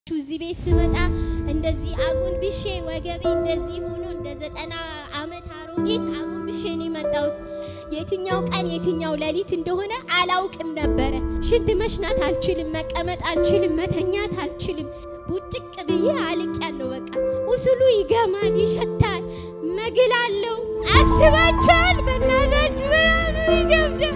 እዚህ ቤት ስመጣ እንደዚህ አጎንብሼ ወገቤ እንደዚህ ሆኖ እንደ ዘጠና ዓመት አሮጊት አጎንብሼ ነው የመጣሁት። የትኛው ቀን የትኛው ሌሊት እንደሆነ አላውቅም ነበረ። ሽንት መሽናት አልችልም፣ መቀመጥ አልችልም፣ መተኛት አልችልም። ቡጭቅ ብዬ አልቅ ያለው በቃ ቁስሉ ይገማል፣ ይሸታል፣ መግል አለው። አስባችኋል? በእናታችሁ በጣም ነው ይገብዳል።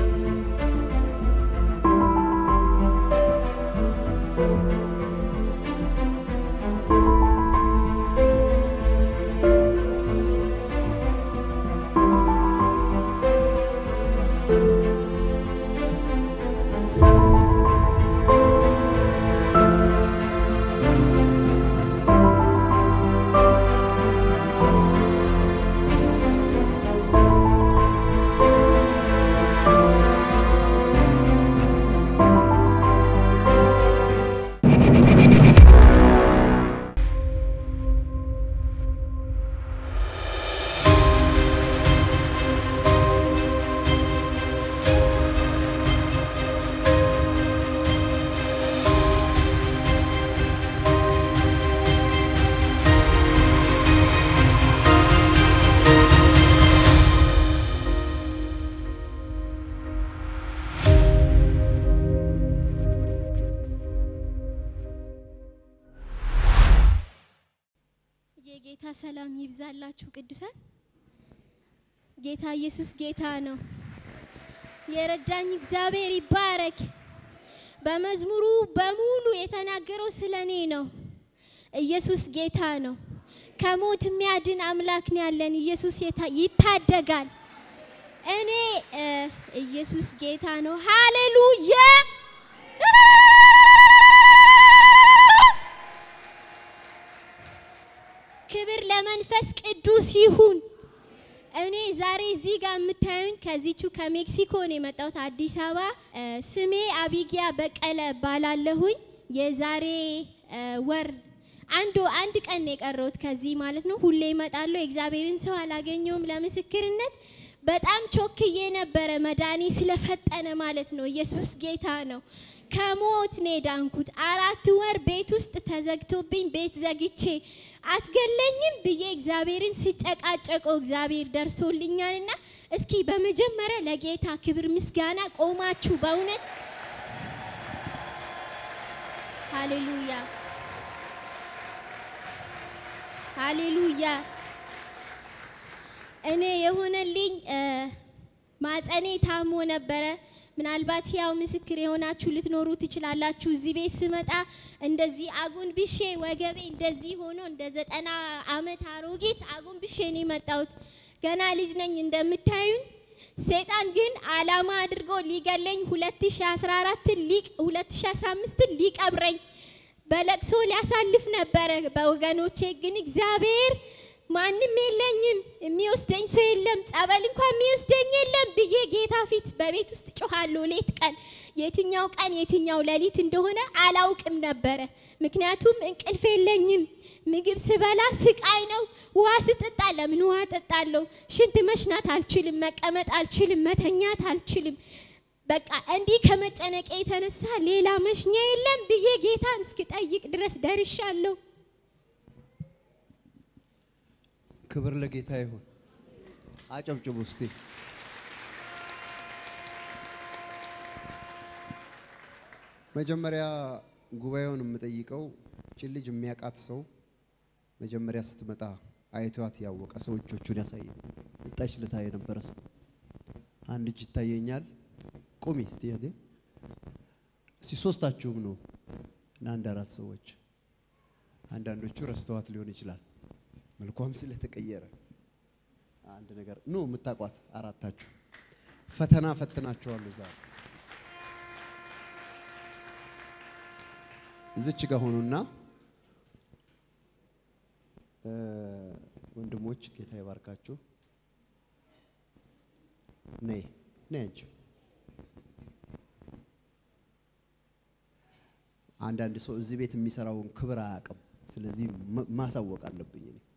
የጌታ ሰላም ይብዛላችሁ ቅዱሳን። ጌታ ኢየሱስ ጌታ ነው። የረዳኝ እግዚአብሔር ይባረክ። በመዝሙሩ በሙሉ የተናገረው ስለ እኔ ነው። ኢየሱስ ጌታ ነው። ከሞት የሚያድን አምላክ ነው ያለን። ኢየሱስ ይታደጋል። እኔ ኢየሱስ ጌታ ነው። ሃሌሉያ ክብር ለመንፈስ ቅዱስ ይሁን። እኔ ዛሬ እዚህ ጋር የምታዩኝ ከዚቹ ከሜክሲኮ ነው የመጣሁት አዲስ አበባ። ስሜ አቢጊያ በቀለ ባላለሁኝ። የዛሬ ወር አንዱ አንድ ቀን ነው የቀረሁት ከዚህ ማለት ነው። ሁሌ እመጣለሁ። የእግዚአብሔርን ሰው አላገኘውም ለምስክርነት። በጣም ቾክዬ ነበረ መዳኔ ስለፈጠነ ማለት ነው። ኢየሱስ ጌታ ነው። ከሞት ነው የዳንኩት። አራት ወር ቤት ውስጥ ተዘግቶብኝ ቤት ዘግቼ አትገለኝም ብዬ እግዚአብሔርን ስጨቃጨቀው እግዚአብሔር ደርሶልኛልና እስኪ በመጀመሪያ ለጌታ ክብር ምስጋና ቆማችሁ በእውነት ሃሌሉያ ሃሌሉያ። እኔ የሆነልኝ ማጸኔ ታሞ ነበረ። ምናልባት ያው ምስክር የሆናችሁ ልትኖሩ ትችላላችሁ። እዚህ ቤት ስመጣ እንደዚህ አጎንብሼ ወገቤ እንደዚህ ሆኖ እንደ ዘጠና ዓመት አሮጊት አጎንብሼ ነው የመጣሁት። ገና ልጅ ነኝ እንደምታዩኝ። ሰይጣን ግን አላማ አድርጎ ሊገለኝ 2014 ሊቅ 2015 ሊቀብረኝ በለቅሶ ሊያሳልፍ ነበረ በወገኖቼ። ግን እግዚአብሔር ማንም የለኝም፣ የሚወስደኝ ሰው የለም፣ ጸበል እንኳን የሚወስደኝ የለም ብዬ ጌታ ፊት በቤት ውስጥ ጮኻለሁ ሌት ቀን። የትኛው ቀን የትኛው ሌሊት እንደሆነ አላውቅም ነበረ። ምክንያቱም እንቅልፍ የለኝም። ምግብ ስበላ ስቃይ ነው። ውሃ ስጠጣ ለምን ውሃ ጠጣለሁ? ሽንት መሽናት አልችልም፣ መቀመጥ አልችልም፣ መተኛት አልችልም። በቃ እንዲህ ከመጨነቄ የተነሳ ሌላ መሽኛ የለም ብዬ ጌታን እስክጠይቅ ድረስ ደርሻለሁ። ክብር ለጌታ ይሁን። አጨብጭቡ እስቲ። መጀመሪያ ጉባኤውን የምጠይቀው ችን ልጅ የሚያውቃት ሰው መጀመሪያ ስትመጣ አይቷት ያወቀ ሰው እጆቹን ያሳየ። ይጣች ልታ የነበረ ሰው አንድ እጅ ይታየኛል። ቁሚ እስቲ እህቴ። እስቲ ሶስታችሁም ነው እና አንድ አራት ሰዎች አንዳንዶቹ ረስተዋት ሊሆን ይችላል መልኳም ስለተቀየረ አንድ ነገር ኑ የምታውቋት አራታችሁ ፈተና ፈትናችኋለሁ። ዛሬ እዚች ጋር ሆኑና ወንድሞች ጌታ ይባርካችሁ። ነይ ነይ አንቺ አንዳንድ ሰው እዚህ ቤት የሚሰራውን ክብር አያውቅም። ስለዚህ ማሳወቅ አለብኝ እኔ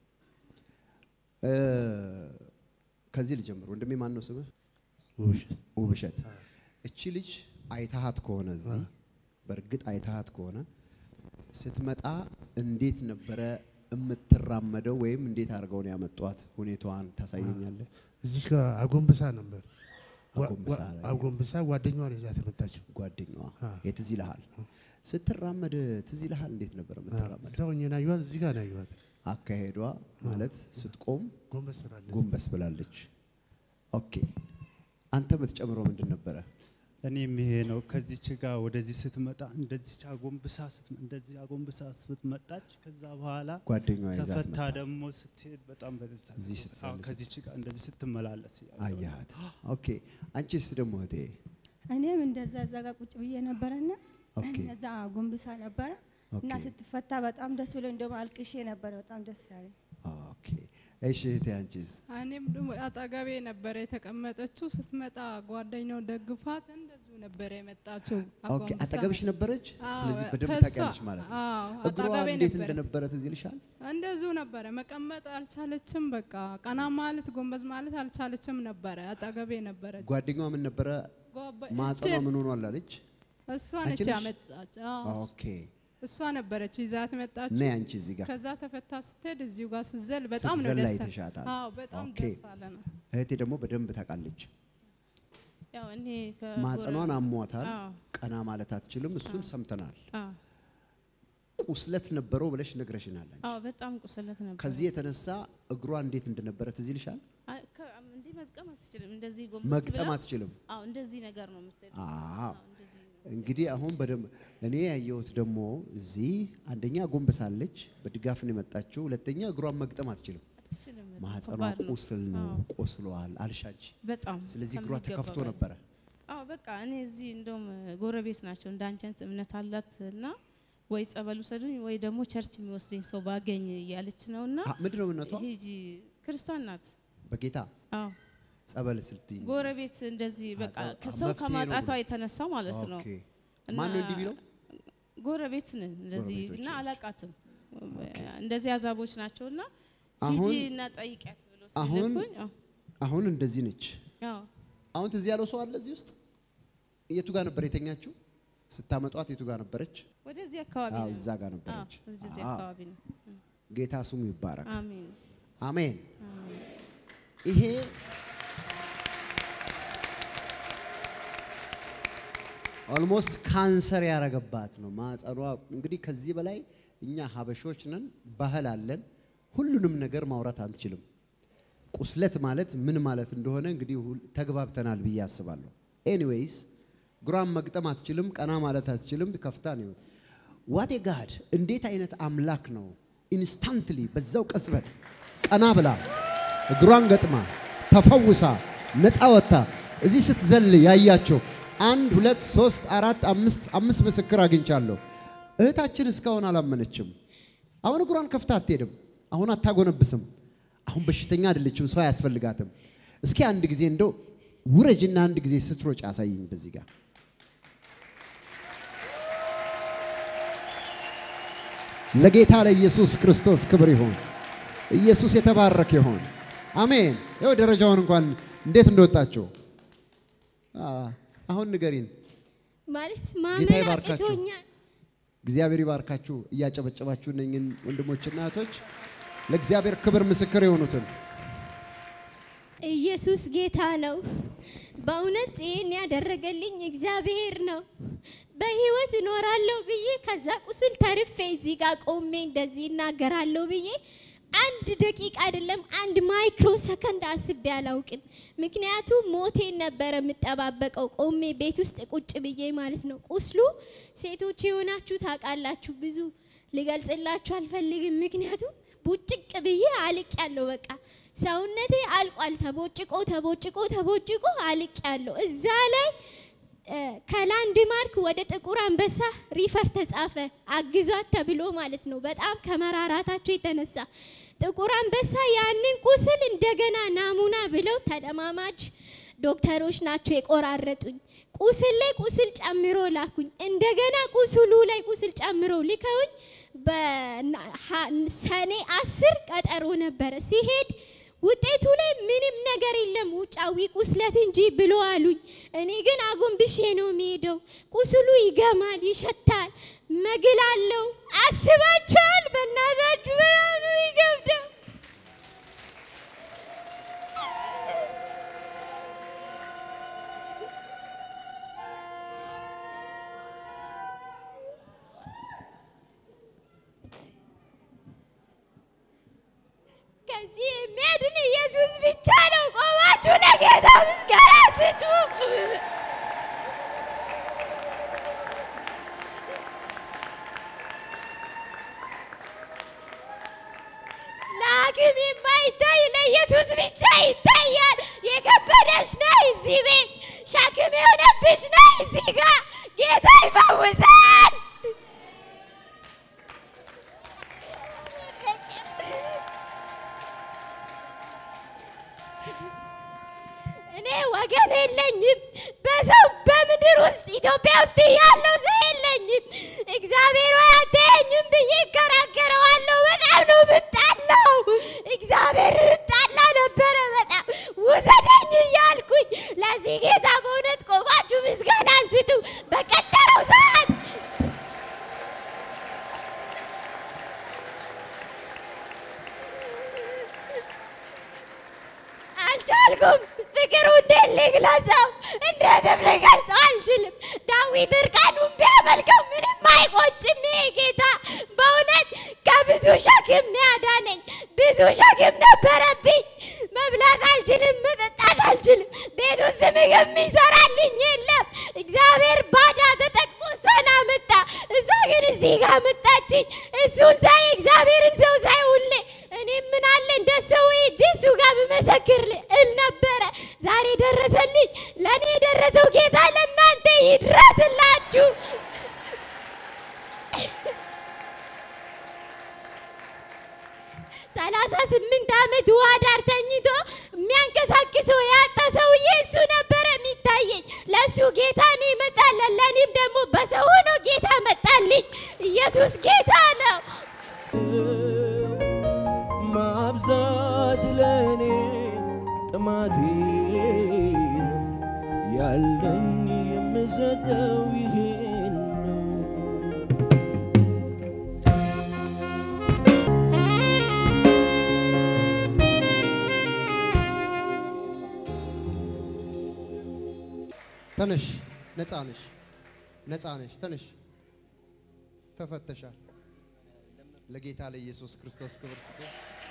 ከዚህ ልጀምር። ወንድሜ ማን ነው ስምህ? ውብሸት። እቺ ልጅ አይታሃት ከሆነ እዚህ በእርግጥ አይታሃት ከሆነ ስትመጣ እንዴት ነበረ የምትራመደው ወይም እንዴት አድርገው ነው ያመጧት? ሁኔታዋን ታሳየኛለህ? እዚህ ጋር አጎንብሳ ነበር። ዋ- አጎንብሳ ዋ- ላይ። አጎንብሳ ጓደኛዋን ይዛት የመጣችው ጓደኛዋ አ። የትዝ ይልሃል? ስትራመድ ትዝ ይልሃል? እንዴት ነበር የምትራመድ? እዛው እኛ ናየዋት፣ እዚህ ጋር ናየዋት። አካሄዷ ማለት ስትቆም ጎንበስ ብላለች። ጎንበስ ብላለች። ኦኬ አንተ የምትጨምረው ምንድን ነበረ? እኔም ይሄ ነው። ከዚች ጋር ወደዚህ ስትመጣ እንደዚች አጎንብሳ ስትመ- እንደዚህ አጎንብሳ ስትመጣች ከዛ በኋላ ጓደኛዋ ይዛት ተፈታ መጣ። ደግሞ ስትሄድ በጣም በደስታ እዚህ ስትጸልይ አዎ፣ ከዚች ጋር እንደዚህ ስትመላለስ ያየው ነው። አያት። ኦኬ አንቺስ ደግሞ እህቴ? እኔም እንደዛ እዛ ጋር ቁጭ ብዬ ነበረና ኦኬ እዛ ጎንብሳ ነበረ እና ኦኬ ስትፈታ በጣም ደስ ብሎ እንደውም አልቅሼ ነበረ። በጣም ደስ ያለኝ ኦኬ እሺ እህቴ አንቺስ? እኔም ደግሞ አጠገቤ ነበረ የተቀመጠችው። ስትመጣ ጓደኛው ደግፋት እንደዚሁ ነበረ የመጣችው። ኦኬ አጎንብሳ አጠገብሽ ነበረች። አዎ፣ ስለዚህ በደንብ ከሷ- ታውቂያለሽ ማለት ነው። አዎ፣ እግሯ አጠገቤ እንዴት ነበረ። እንደነበረ ትዝ ይልሻል? እንደዚሁ ነበረ። መቀመጥ አልቻለችም። በቃ ቀና ማለት ጎንበዝ ማለት አልቻለችም ነበረ። አጠገቤ ነበረች። ጓደኛዋ ምን ነበረ? ጓበ- ማህፀኗ እቺ- ምን ሆኗል አለች? እሷ አንቺ ነች ነሽ? ያመጣች። አዎ፣ ኦኬ እሷ ነበረች ይዛት መጣችው። ነይ አንቺ እዚህ ጋር ከዛ ተፈታ ስትሄድ እዚሁ ጋር ስትዘል በጣም ነው ስትዘል ደስ አይተሻታል። አዎ፣ በጣም ኦኬ። ደስ አለ ነው። እህቴ ደግሞ በደንብ ታውቃለች። ያው እኔ ማህፀኗን አሟታል። አዎ ቀና ማለት አትችልም። እሱን ሰምተናል። አዎ ቁስለት ነበረው ብለሽ ነግረሽናል። አንቺ አዎ በጣም ቁስለት ነበር። ከዚህ የተነሳ እግሯ እንዴት እንደነበረ ትዝ ይልሻል? አይ፣ ከ- እንዲህ መጥቀም አትችልም። እንደዚህ ጎንበስ መግጠም ብላ- አትችልም። አዎ እንደዚህ ነገር ነው የምትሄደው። አዎ አዎ እንደዚህ ነው። እንግዲህ አሁን በደንብ እኔ ያየሁት ደግሞ እዚህ አንደኛ ጎንበሳለች፣ በድጋፍ ነው የመጣችው። ሁለተኛ እግሯን መግጠም አትችልም። አትችልም። በጣም ማህፀኗ ከባድ ነው። ቁስል ነው፣ አዎ፣ ቆስሏል አልሻች። በጣም ስለዚህ እግሯ ከሚገባ ተከፍቶ በላይ። ነበረ። አዎ በቃ እኔ እዚህ እንደውም ጎረቤት ናቸው እንደ አንቺ አይነት እምነት አላት እና ወይ ጸበል ውሰዱኝ ወይ ደግሞ ቸርች የሚወስደኝ ሰው ባገኝ እያለች ነው እና አ- ምንድን ነው እምነቷ? ሂጂ ክርስቲያን ናት። በጌታ አዎ ጸበል ስትይ ጎረቤት እንደዚህ በቃ ጸ- ከሰው መፍትሄ ነው ከማጣቷ ብሎ። የተነሳ ማለት ነው። ኦኬ። እና ማን ነው እንዲህ ቢለው? ጎረቤት ነን እንደዚህ ጎረቤቶች እና ናቸው። አላቃትም እንደዚህ አዛቦች ናቸው እና አሁን ሂጂ እና ጠይቂያት ብሎ አሁን- ሲልኩኝ አዎ፣ አሁን እንደዚህ ነች። አዎ አሁን ትዝ ያለው ሰው አለ እዚህ ውስጥ? የቱ ጋር ነበር የተኛችው? ስታመጧት የቱ ጋር ነበረች? ወደዚህ አካባቢ አዎ ነው። እዛ ጋር አዎ ነበረች። ወደዚህ አዎ። አካባቢ ነው። ጌታ ስሙ ይባረክ። አሜን አሜን። አሜን። ይሄ ኦልሞስት ካንሰር ያረገባት ነው ማጸኗ። እንግዲህ ከዚህ በላይ እኛ ሀበሾች ነን፣ ባህል አለን። ሁሉንም ነገር ማውራት አንችልም። ቁስለት ማለት ምን ማለት እንደሆነ እንግዲህ ሁል- ተግባብተናል ብዬ አስባለሁ። ኤኒዌይስ እግሯን መግጠም አትችልም፣ ቀና ማለት አትችልም። ከፍታ ነው ዋቴ ጋድ እንዴት አይነት አምላክ ነው! ኢንስታንትሊ በዛው ቅጽበት ቀና ብላ እግሯን ገጥማ ተፈውሳ ነፃ ወጥታ እዚህ ስትዘል ያያቸው አንድ ሁለት ሶስት አራት አምስት አምስት ምስክር አግኝቻለሁ። እህታችን እስካሁን አላመነችም። አሁን እግሯን ከፍታ አትሄድም። አሁን አታጎነብስም። አሁን በሽተኛ አይደለችም። ሰው አያስፈልጋትም። እስኪ አንድ ጊዜ እንደው ውረጅና አንድ ጊዜ ስትሮጭ አሳይኝ በዚህ ጋር ለጌታ ለኢየሱስ ክርስቶስ ክብር ይሁን። ኢየሱስ የተባረከ ይሁን። አሜን። ይኸው ደረጃውን እንኳን እንዴት እንደወጣቸው አ- አሁን ንገሪን። ማለት ጌታ ማመን ይባርካችሁ። አቅቶኛል። እግዚአብሔር ይባርካችሁ። እያጨበጨባችሁ እነኝን ወንድሞችና እህቶች ለእግዚአብሔር ክብር ምስክር የሆኑትን ኢየሱስ ጌታ ነው። በእውነት ይህን ያደረገልኝ እግዚአብሔር ነው። በህይወት እኖራለሁ ብዬ ከዛ ቁስል ተርፌ እዚህ ጋር ቆሜ እንደዚህ እናገራለሁ ብዬ አንድ ደቂቃ አይደለም አንድ ማይክሮ ሰከንድ አስቤ አላውቅም። ምክንያቱም ሞቴን ነበረ የምጠባበቀው ቆሜ ቤት ውስጥ ቁጭ ብዬ ማለት ነው። ቁስሉ ሴቶች የሆናችሁ ታውቃላችሁ። ብዙ ልገልጽላችሁ አልፈልግም። ምክንያቱም ቡጭቅ ብዬ አልቅ ያለው በቃ ሰውነቴ አልቋል። ተቦጭቆ ተቦጭቆ ተቦጭቆ አልቅ ያለው እዛ ላይ እ፣ ከላንድ ማርክ ወደ ጥቁር አንበሳ ሪፈር ተጻፈ አግዟት ተብሎ ማለት ነው። በጣም ከመራራታቸው የተነሳ ጥቁር አንበሳ ያንን ቁስል እንደገና ናሙና ብለው ተለማማጅ ዶክተሮች ናቸው የቆራረጡኝ። ቁስል ላይ ቁስል ጨምሮ ላኩኝ። እንደገና ቁስሉ ላይ ቁስል ጨምሮ ልከውኝ በሰኔ አስር ቀጠሮ ነበረ ሲሄድ ውጤቱ ላይ ምንም ነገር የለም ውጫዊ ቁስለት እንጂ ብሎ አሉኝ። እኔ ግን አጎንብሼ ነው የሚሄደው። ቁስሉ ይገማል፣ ይሸታል፣ መግል አለው። አስባችኋል? በእናታችሁ በጣም ነው ይገብዳል። ከዚህ የሚያድን ኢየሱስ ብቻ ነው። ቆማችሁ ለጌታ ምስጋና ስጡ። ለሐኪም የማይታይ ለኢየሱስ ብቻ ይታያል። የከበደሽ ነይ እዚህ ቤት፣ ሸክም የሆነብሽ ነይ እዚህ ጋር። ጌታ ይፈውሳል። እኔ ወገን የለኝም። በሰው በምድር ውስጥ ኢትዮጵያ ውስጥ ያለው ሰው የለኝም። እግዚአብሔር ሆይ አትየኝም ብዬ እከራከረዋለሁ። በጣም ነው ምጣለው። እግዚአብሔር እጣላ ነበረ በጣም ውሰደኝ እያልኩኝ። ለዚህ ጌታ በእውነት ቆማችሁ ምስጋና አንስቱ። በቀጠረው ሰዓት አልቻልኩም። ፍቅሩ እንዴት ልግለጸው? እንዴትም ልገልጸው አልችልም። ዳዊት እርቃኑን ቢያመልከው ምንም አይቆጭም። ይሄ ጌታ በእውነት ከብዙ ሸክም ነው ያዳነኝ። ብዙ ሸክም ነበረብኝ። መብላት አልችልም፣ መጠጣት አልችልም። ቤት ውስጥ ምግብ የሚሰራልኝ የለም። እግዚአብሔር ባዳ ተጠቅሞ እሷን አመጣ። እሷ ግን እዚህ ጋር መጣችኝ። እሱን ሳይ እግዚአብሔርን ሰው ሳይ ሁሌ እኔ ምን አለ እንደ ሰው ሂጄ እሱ ጋር ብመሰክር እል ነበረ። ዛሬ ደረሰልኝ። ለእኔ የደረሰው ጌታ ለእናንተ ይድረስላችሁ። ሰላሳ ስምንት ዓመት ውሃ ዳር ተኝቶ የሚያንቀሳቅሰው ያጣ ሰውዬ እሱ ነበረ የሚታየኝ። ለእሱ ጌታ እኔ እመጣለን፣ ለእኔም ደግሞ በሰው ሆኖ ጌታ መጣልኝ። ኢየሱስ ጌታ ነው። ማብዛት ለእኔ ጥማቴ ነው። ያለኝ የምሰጠው ይሄን ነው። ተነሽ፣ ነፃ ነሽ፣ ነፃ ነሽ። ተነሽ፣ ተፈተሻል። ለጌታ ለኢየሱስ ክርስቶስ ክብር ስጡ።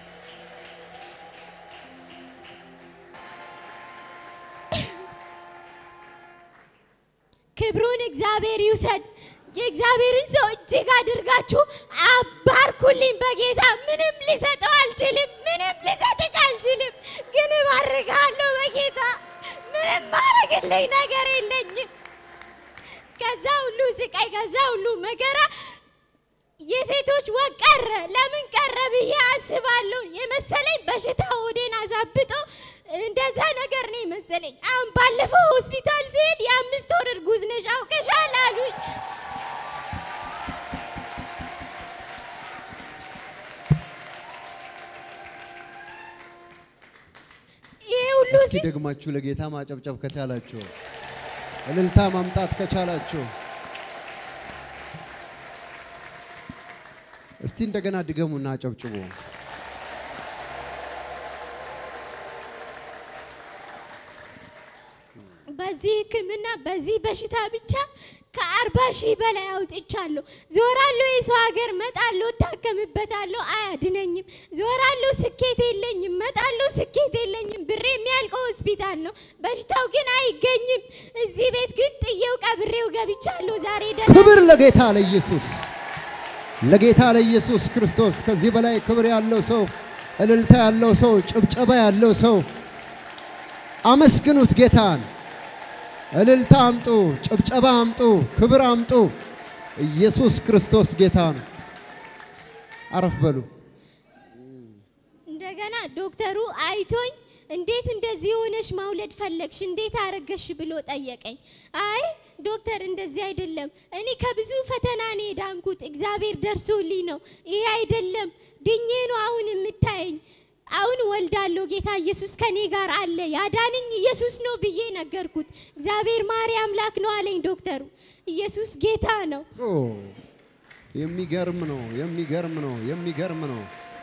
ክብሩን እግዚአብሔር ይውሰድ። የእግዚአብሔርን ሰው እጅግ አድርጋችሁ አባርኩልኝ። በጌታ ምንም ሊሰጠው አልችልም፣ ምንም ሊሰጥቅ አልችልም፣ ግን እባርካለሁ በጌታ ምንም ማረግልኝ ነገር የለኝም። ከዛ ሁሉ ስቃይ፣ ከዛ ሁሉ መከራ የሴቶች ወግ ቀረ። ለምን ቀረ ብዬ አስባለሁ። የመሰለኝ በሽታ ሆዴን አዛብጦ እንደዛ ነገር ነው የመሰለኝ። አሁን ባለፈው ሆስፒታል ሲሄድ የአምስት ወር እርጉዝ ነሽ አውቀሻል አሉኝ። ይሄ ሁሉ እስኪ ሲ- ደግማችሁ ለጌታ ማጨብጨብ ከቻላችሁ፣ እልልታ ማምጣት ከቻላችሁ፣ እስቲ እንደገና ድገሙና አጨብጭቡ። በዚህ ሕክምና በዚህ በሽታ ብቻ ከአርባ ሺህ በላይ አውጥቻለሁ። ዞራለሁ፣ የሰው ሀገር መጣለሁ፣ እታከምበታለሁ፣ አያድነኝም። ዞራለሁ፣ ስኬት የለኝም። መጣለሁ፣ ስኬት የለኝም። ብሬ የሚያልቀው ሆስፒታል ነው። በሽታው ግን አይገኝም። እዚህ ቤት ግን ጥዬው ቀብሬው ገብቻለሁ። ዛሬ ደህና ክብር ለጌታ ለኢየሱስ ለጌታ ለኢየሱስ ክርስቶስ። ከዚህ በላይ ክብር ያለው ሰው፣ እልልታ ያለው ሰው፣ ጭብጨባ ያለው ሰው አመስግኑት ጌታን። እልልታ አምጡ፣ ጭብጨባ አምጡ፣ ክብር አምጡ። ኢየሱስ ክርስቶስ ጌታ ነው። አረፍ በሉ። እንደገና ዶክተሩ አይቶኝ እንዴት እንደዚህ ሆነሽ ማውለድ ፈለግሽ? እንዴት አረገሽ ብሎ ጠየቀኝ። አይ ዶክተር እንደዚህ አይደለም፣ እኔ ከብዙ ፈተና ነው የዳንኩት። እግዚአብሔር ደርሶልኝ ነው። ይሄ አይደለም ድኜ ነው አሁን የምታየኝ። አሁን ወልዳለሁ፣ ጌታ ኢየሱስ ከኔ ጋር አለ፣ ያዳነኝ ኢየሱስ ነው ብዬ ነገርኩት። እግዚአብሔር ማሪ አምላክ ነው አለኝ ዶክተሩ። ኢየሱስ ጌታ ነው። ኦ የሚገርም ነው፣ የሚገርም ነው፣ የሚገርም ነው።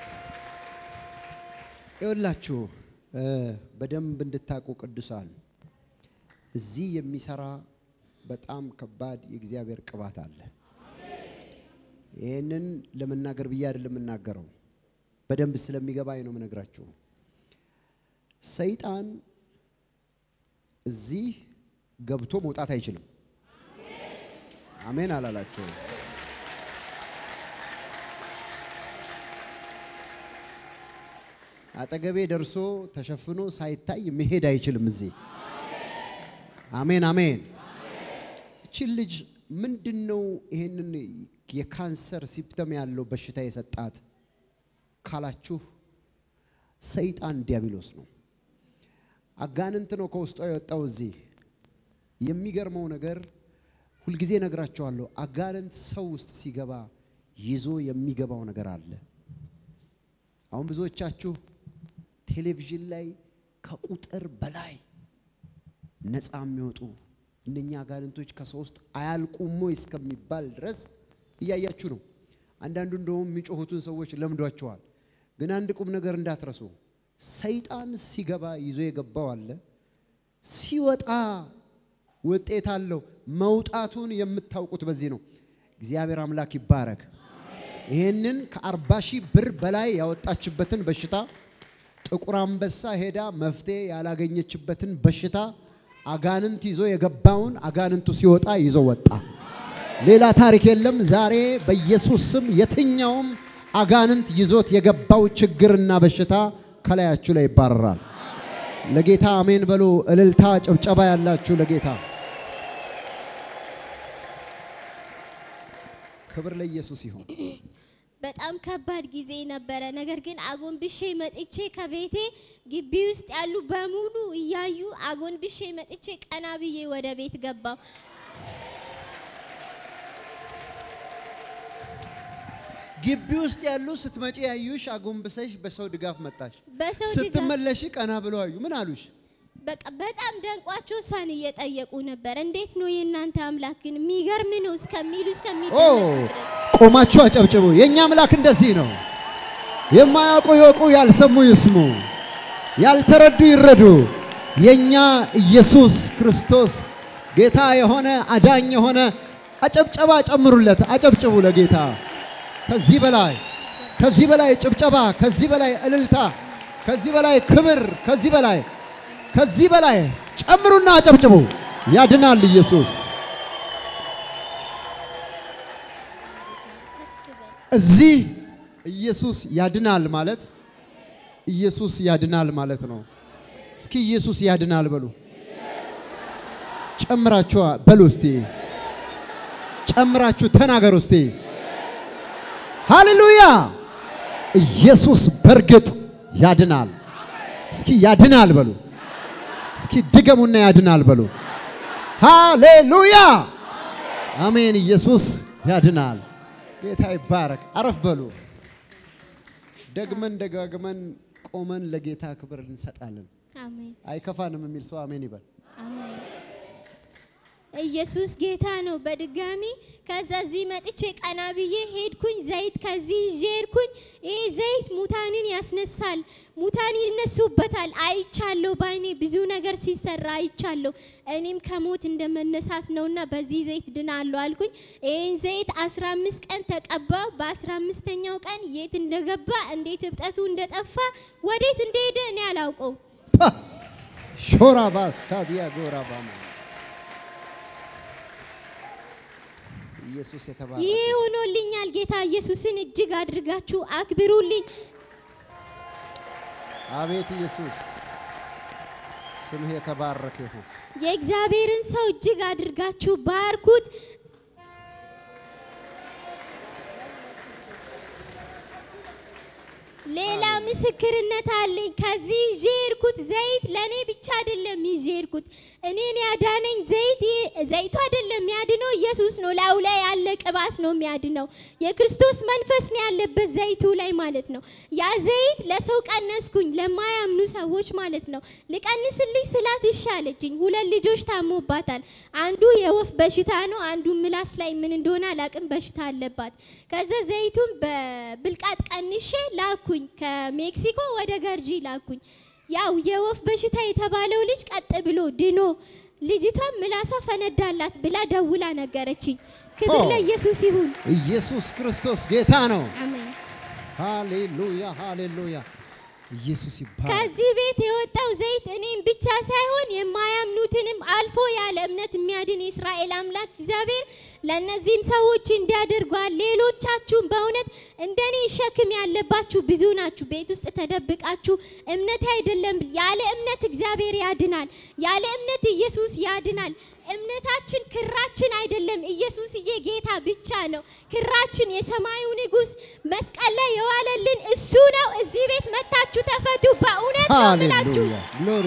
ይኸውላችሁ እ በደንብ እንድታውቁ ቅዱሳን እዚህ የሚሰራ በጣም ከባድ የእግዚአብሔር ቅባት አለ። ይህንን ለመናገር ብዬ አይደለም የምናገረው፣ በደንብ ስለሚገባኝ ነው የምነግራችሁ። ሰይጣን እዚህ ገብቶ መውጣት አይችልም። አሜን አላላቸው። አጠገቤ ደርሶ ተሸፍኖ ሳይታይ መሄድ አይችልም እዚህ። አሜን አሜን። እቺን ልጅ ምንድን ነው ይሄንን የካንሰር ሲፕተም ያለው በሽታ የሰጣት ካላችሁ ሰይጣን ዲያብሎስ ነው። አጋንንት ነው ከውስጧ የወጣው እዚህ። የሚገርመው ነገር ሁልጊዜ ነግራቸዋለሁ። አጋንንት ሰው ውስጥ ሲገባ ይዞ የሚገባው ነገር አለ። አሁን ብዙዎቻችሁ ቴሌቪዥን ላይ ከቁጥር በላይ ነፃ የሚወጡ እነኛ አጋንንቶች ከሰው ውስጥ አያልቁም ወይ እስከሚባል ድረስ እያያችሁ ነው። አንዳንዱ እንደውም የሚጮሁትን ሰዎች ለምዷቸዋል። ግን አንድ ቁም ነገር እንዳትረሱ፣ ሰይጣን ሲገባ ይዞ የገባው አለ፣ ሲወጣ ውጤት አለው። መውጣቱን የምታውቁት በዚህ ነው። እግዚአብሔር አምላክ ይባረክ። ይህንን ከአርባ ሺህ ብር በላይ ያወጣችበትን በሽታ ጥቁር አንበሳ ሄዳ መፍትሄ ያላገኘችበትን በሽታ አጋንንት ይዞ የገባውን አጋንንቱ ሲወጣ ይዞ ወጣ። ሌላ ታሪክ የለም። ዛሬ በኢየሱስ ስም የትኛውም አጋንንት ይዞት የገባው ችግርና በሽታ ከላያችሁ ላይ ይባረራል። ለጌታ አሜን በሉ። እልልታ፣ ጭብጨባ ያላችሁ ለጌታ ክብር ለኢየሱስ ይሁን። በጣም ከባድ ጊዜ ነበረ። ነገር ግን አጎንብሼ መጥቼ ከቤቴ ግቢ ውስጥ ያሉ በሙሉ እያዩ አጎንብሼ መጥቼ ቀና ብዬ ወደ ቤት ገባው። ግቢ ውስጥ ያሉ ስትመጪ ያዩሽ አጎንብሰሽ በሰው ድጋፍ መጣሽ። በሰው ድጋፍ ስትመለሽ ቀና ብለው አዩ። ምን አሉሽ? በቃ በጣም ደንቋቸው እሷን እየጠየቁ ነበር። እንዴት ነው የእናንተ አምላክ ግን የሚገርም ነው እስከሚሉ ኦ እስከሚደነቁ ድረስ ቆማችሁ አጨብጭቡ። የእኛ አምላክ እንደዚህ ነው። የማያውቁ ይወቁ፣ ያልሰሙ ይስሙ፣ ያልተረዱ ይረዱ። የእኛ ኢየሱስ ክርስቶስ ጌታ የሆነ አዳኝ የሆነ አጨብጨባ ጨምሩለት። አጨብጭቡ ለጌታ። ከዚህ በላይ ከዚህ በላይ ጭብጨባ፣ ከዚህ በላይ እልልታ፣ ከዚህ በላይ ክብር፣ ከዚህ በላይ ከዚህ በላይ ጨምሩና አጨብጭቡ። ያድናል ኢየሱስ። እዚህ ኢየሱስ ያድናል ማለት ኢየሱስ ያድናል ማለት ነው። እስኪ ኢየሱስ ያድናል በሉ። ጨምራችሁ በሉ እስቲ፣ ጨምራችሁ ተናገሩ እስቲ። ሃሌሉያ! ኢየሱስ በእርግጥ ያድናል። እስኪ ያድናል በሉ። እስኪ ድገሙና ያድናል በሉ። ሃሌሉያ! አሜን። ኢየሱስ ያድናል። ጌታ ይባረክ። አረፍ በሉ። ደግመን ደጋግመን ቆመን ለጌታ ክብር እንሰጣለን። አሜን አይከፋንም የሚል ሰው አሜን ይበል። አሜን። ኢየሱስ ጌታ ነው። በድጋሚ ከዛ እዚህ መጥቼ ቀና ብዬ ሄድኩኝ። ዘይት ከዚህ ይዤ ሄድኩኝ። ይሄ ዘይት ሙታንን ያስነሳል፣ ሙታን ይነሱበታል። አይቻለሁ፣ ባይኔ ብዙ ነገር ሲሰራ አይቻለሁ። እኔም ከሞት እንደመነሳት ነውና በዚህ ዘይት ድናለሁ አልኩኝ። ይህን ዘይት 15 ቀን ተቀባው። በ15ኛው ቀን የት እንደገባ እንዴት እብጠቱ እንደጠፋ ወዴት እንደሄደ እኔ አላውቀው። ፓ! ሾራ ባሳዲያ ጎራ ባማ ኢየሱስ የተባረከ ይሄ ሆኖልኛል። ጌታ ኢየሱስን እጅግ አድርጋችሁ አክብሩልኝ። አቤት ኢየሱስ ስምህ የተባረከ ይሁን። የእግዚአብሔርን ሰው እጅግ አድርጋችሁ ባርኩት። ሌላ ምስክርነት አለኝ። ከዚህ ይዤ የሄድኩት ዘይት ለእኔ ብቻ አይደለም ይዤ የሄድኩት እኔን ያዳነኝ ዘይት ይሄ- ዘይቱ አይደለም የሚያድነው ኢየሱስ ነው። ላዩ ላይ ያለ ቅባት ነው የሚያድነው። የክርስቶስ መንፈስ ነው ያለበት ዘይቱ ላይ ማለት ነው። ያ ዘይት ለሰው ቀነስኩኝ፣ ለማያምኑ ሰዎች ማለት ነው። ልቀንስልሽ ስላት እሺ አለችኝ። ሁለት ልጆች ታሞባታል። አንዱ የወፍ በሽታ ነው፣ አንዱ ምላስ ላይ ምን እንደሆነ አላቅም በሽታ አለባት። ከዛ ዘይቱን በብልቃጥ ቀንሼ ላኩኝ። ከሜክሲኮ ወደ ገርጂ ላኩኝ። ያው የወፍ በሽታ የተባለው ልጅ ቀጥ ብሎ ድኖ ልጅቷን ምላሷ ፈነዳላት ብላ ደውላ ነገረችኝ። ክብር ኦ። ለኢየሱስ ይሁን። ኢየሱስ ክርስቶስ ጌታ ነው። አሜን። ሃሌሉያ ሃሌሉያ። ኢየሱስ ይባረክ። ከዚህ ቤት የወጣው ዘይት እኔም ብቻ ሳይሆን የማያምኑትንም አልፎ ያለ እምነት የሚያድን የእስራኤል አምላክ እግዚአብሔር ለእነዚህም ሰዎች እንዲያደርጓል። ሌሎቻችሁም በእውነት እንደኔ ሸክም ያለባችሁ ብዙ ናችሁ። ቤት ውስጥ ተደብቃችሁ እምነት አይደለም፣ ያለ እምነት እግዚአብሔር ያድናል። ያለ እምነት ኢየሱስ ያድናል። እምነታችን ክራችን አይደለም፣ ኢየሱስዬ ጌታ ብቻ ነው። ክራችን የሰማዩ ንጉሥ መስቀል ላይ የዋለልን እሱ ነው። እዚህ ቤት መታችሁ ተፈቱ። በእውነት ነው የምላችሁ። ሃሌሉያ ግሎሪ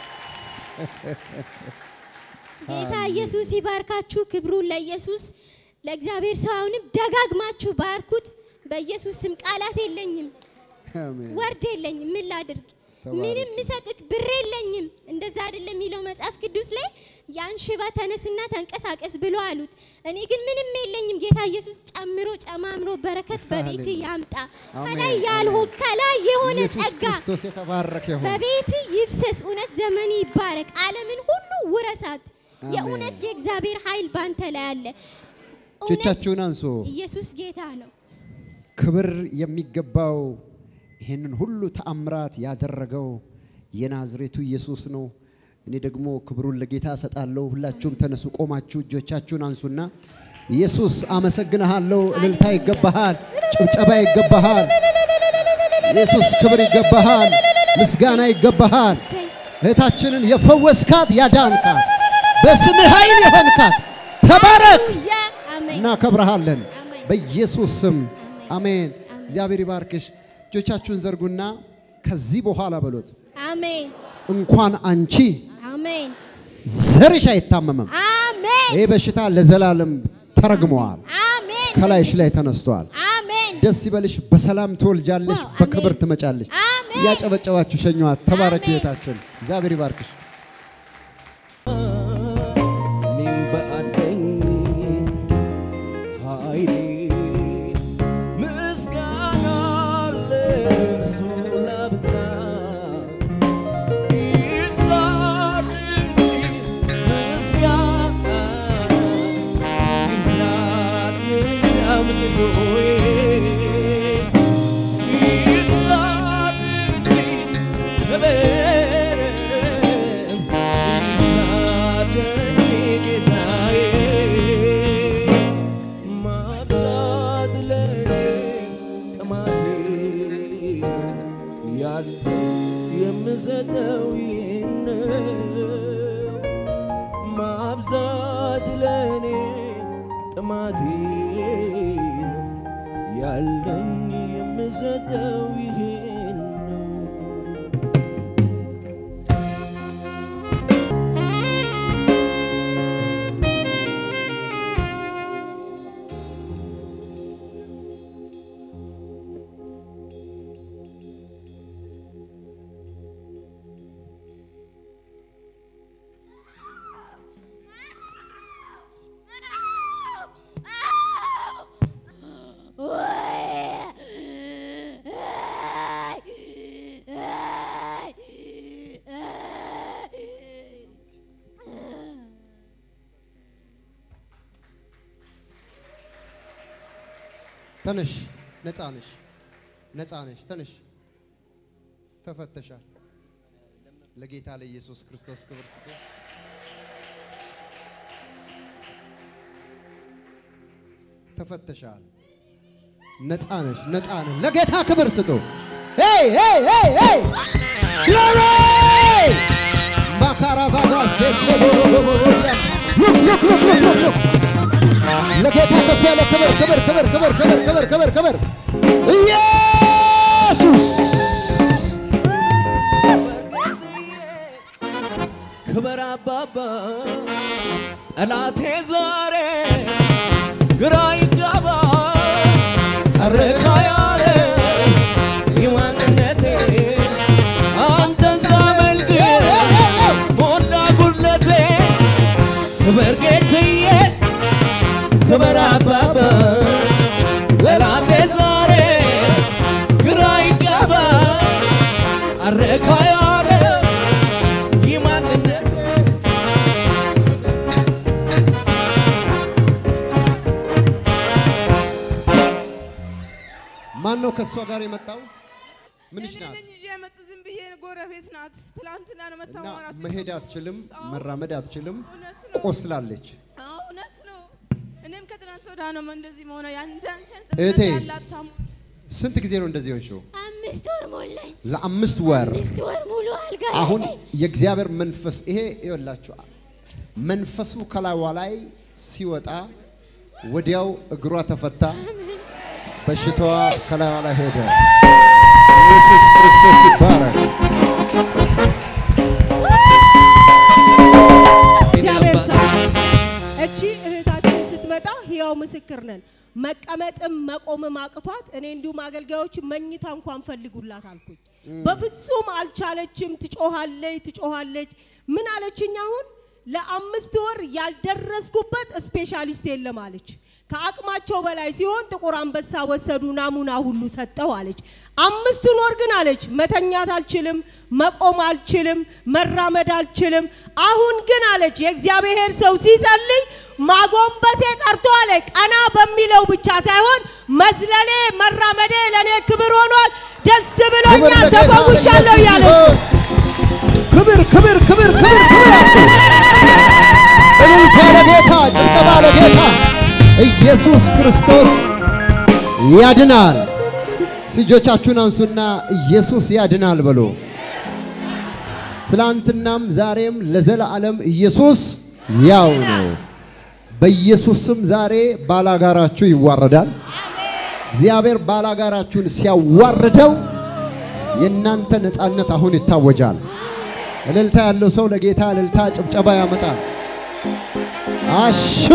ጌታ ኢየሱስ ይባርካችሁ። ክብሩን ለኢየሱስ ለእግዚአብሔር ሰው አሁንም ደጋግማችሁ ባርኩት። በኢየሱስ ስም ቃላት የለኝም፣ አሜን። ወርድ የለኝም። ምን ላድርግ? ተባረክ። ምንም ምሰጥክ ብር የለኝም። እንደዛ አይደለም የሚለው መጽሐፍ ቅዱስ ላይ ያን ሽባ ተነስና ተንቀሳቀስ ብሎ አሉት። እኔ ግን ምንም የለኝም። ጌታ ኢየሱስ ጨምሮ ጨማምሮ በረከት በቤት ሃሌሉያ። ያምጣ። አሜን፣ ከላይ ያልሆን ከላይ የሆነ ኢየሱስ ጸጋ ክርስቶስ የተባረከ ይሁን። በቤት ይፍሰስ። እውነት ዘመን ይባረክ። ዓለምን ሁሉ ውረሳት። አሜን። የእውነት የእግዚአብሔር ኃይል ባንተ ላይ አለ። እውነት እጆቻችሁን አንሶ ኢየሱስ ጌታ ነው። ክብር የሚገባው ይህንን ሁሉ ተአምራት ያደረገው የናዝሬቱ ኢየሱስ ነው። እኔ ደግሞ ክብሩን ለጌታ እሰጣለሁ። ሁላችሁም ተነሱ፣ ቆማችሁ እጆቻችሁን አንሱና ኢየሱስ አመሰግንሃለሁ። እልልታ ይገባሃል፣ ጭብጨባ ይገባሃል። ኢየሱስ ክብር ይገባሃል፣ ምስጋና ይገባሃል። እሰይ። እህታችንን የፈወስካት ያዳንካት፣ በስምህ ኃይል የሆንካት ተባረክ። ሃሌሉያ። አሜን። እናከብረሃለን አሜን። በኢየሱስ ስም አሜን። አሜን። እግዚአብሔር ይባርክሽ። እጆቻችሁን ዘርጉና ከዚህ በኋላ በሎት አሜን። እንኳን አንቺ አሜን። ዘርሽ አይታመምም። አሜን። ይህ በሽታ ለዘላለም ተረግመዋል፣ አሜን። ከላይሽ ላይ በኢየሱስ- ተነስቷል። አሜን። ደስ ይበልሽ፣ በሰላም ትወልጃለሽ፣ ዋው፣ በክብር አሜን። ትመጫለሽ። አሜን። እያጨበጨባችሁ ሸኘዋት። ተባረክ አሜን። ቤታችን። እግዚአብሔር ይባርክሽ። እኔም በአለኝ ኃይሌ ምስጋና ለእርሱ ላብዛ ይብዛልኝ ምስጋና ይብዛልኝ አምልኮዬ ይብዛልኝ ክብር ይብዛልኝ ጌታዬ ማብዛት ለኔ ጥማቴ ያለ የምሰጠው ይህን ማብዛት ለኔ ጥማቴ ነው ያለኝ የምሰጠው ይህን ነው ተነሽ፣ ነፃ ነሽ፣ ነፃ ነሽ። ተነሽ፣ ተፈተሻል። ለጌታ ለኢየሱስ ክርስቶስ ክብር ስጡ። ተፈተሻል። ነፃ ነሽ፣ ነፃ ነሽ። ለጌታ ክብር ስጡ። ሄይ ሄይ ሄይ ሄይ ግሎሪ ማካራቫጋ ሴክሎቦቦቦቦቦያ ሉክ ሉክ ሉክ ሉክ ሉክ ሉክ ለጌታ ከፍ ያለ ክብር ክብር ክብር ክብር ክብር ክብር ክብር ክብር ኢየሱስ አባባ ጠላቴ ዛሬ ግራ ይጋባ አረካ ያለ የማንነቴ አንተን ሳመልክ ሞላ ጉድለቴ ክበር ጌትዬ ክበር አባባ ጠላቴ ዛሬ ግራ ይጋባ አረካ ያለ የማንነቴ ማን ነው ከእሷ ጋር የመጣው? ምንሽ እኔ ናት? ነኝ ይዤ የመጡ ዝም ብዬ ጎረቤት ናት። ትላንትና ነው እና መታወማ ራሱ መሄድ የሰማሁት። አትችልም፣ አዎ፣ መራመድ አትችልም፣ እውነት ነው። ቆስላለች። አዎ፣ እውነት ነው። እኔም ከትናንት ወዲያ ነው እንደዚህ መሆነ ያንዳንቸን እህቴ፣ ጥምነት ያላት ታሙ ስንት ጊዜ ነው እንደዚህ ሆንሽው? አምስት ወር ሞላኝ። ለአምስት ወር። አምስት ወር ሙሉ አልጋ ላይ አሁን ነኝ። የእግዚአብሔር መንፈስ ይሄ ይኸውላችሁ መንፈሱ ከላይዋ ላይ ሲወጣ ወዲያው እግሯ ተፈታ፣ በሽታዋ ከላይዋ ላይ ሄደ። ኢየሱስ ክርስቶስ ይባረክ። እግዚአብሔር ሰው እቺ እህታችን ስትመጣ ህያው ምስክር ነን። መቀመጥም መቆምም አቅቷት እኔ እንዲሁም አገልጋዮች መኝታ እንኳን ፈልጉላት አልኩኝ። በፍጹም አልቻለችም። ትጮሃለች ትጮሃለች። ምን አለችኝ? አሁን ለአምስት ወር ያልደረስኩበት ስፔሻሊስት የለም አለች። ከአቅማቸው በላይ ሲሆን ጥቁር አንበሳ ወሰዱ፣ ናሙና ሁሉ ሰጠው አለች። አምስቱን ወር ግን አለች መተኛት አልችልም፣ መቆም አልችልም፣ መራመድ አልችልም። አሁን ግን አለች የእግዚአብሔር ሰው ሲጸልይ ማጎንበሴ ቀርቶ አለ ቀና በሚለው ብቻ ሳይሆን መዝለሌ መራመዴ ለእኔ ክብር ሆኗል። ደስ ክብር ብሎኛል፣ ለጌታ ተፈውሻለሁ ለኢየሱስ ያለች ነው። ይሁን። ክብር ክብር ክብር ክብር ክብር አልኩ። እልልታ ለጌታ፣ ጭብጨባ ለጌታ። ኢየሱስ ክርስቶስ ያድናል። እጆቻችሁን አንሱና ኢየሱስ ያድናል በሉ። ትላንትናም ዛሬም ለዘላለም ኢየሱስ ያው ነው። በኢየሱስ ስም ዛሬ ባላጋራችሁ ይዋረዳል። እግዚአብሔር ባላጋራችሁን ሲያዋርደው የእናንተ ነፃነት አሁን ይታወጃል። እልልታ ያለው ሰው ለጌታ እልልታ ጭብጨባ ያመጣል። አሹ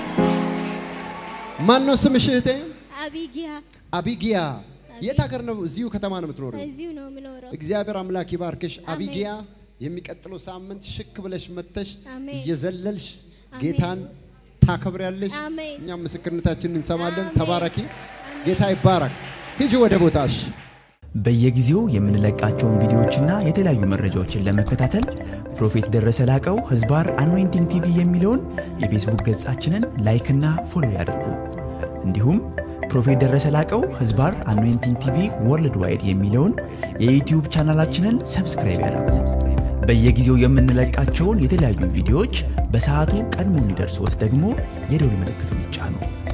ማን ነው ስምሽ እህቴ? አቢጊያ አቢጊያ። የት ሀገር ነው? እዚሁ ከተማ ነው የምትኖረው? እዚሁ ነው የምኖረው። እግዚአብሔር አምላክ ይባርክሽ አሜን። አቢጊያ። የሚቀጥለው ሳምንት ሽክ ብለሽ መተሽ አሜን። እየዘለልሽ አሜን። ጌታን ታከብሪያለሽ። አሜን። እኛም ምስክርነታችንን እንሰማለን። አሜን። ተባረኪ። ጌታ ይባረክ። ሂጂ ወደ ቦታሽ። በየጊዜው የምንለቃቸውን ቪዲዮዎችና የተለያዩ መረጃዎችን ለመከታተል ፕሮፌት ደረሰ ላቀው ህዝባር አኖይንቲንግ ቲቪ የሚለውን የፌስቡክ ገጻችንን ላይክና ፎሎ ያድርጉ። እንዲሁም ፕሮፌት ደረሰ ላቀው ህዝባር አኖይንቲንግ ቲቪ ወርልድ ዋይድ የሚለውን የዩትዩብ ቻናላችንን ሰብስክራይብ ያድርጉ። በየጊዜው የምንለቃቸውን የተለያዩ ቪዲዮዎች በሰዓቱ ቀድሞ እንዲደርሶት ደግሞ የደውል ምልክቱን ይጫኑ።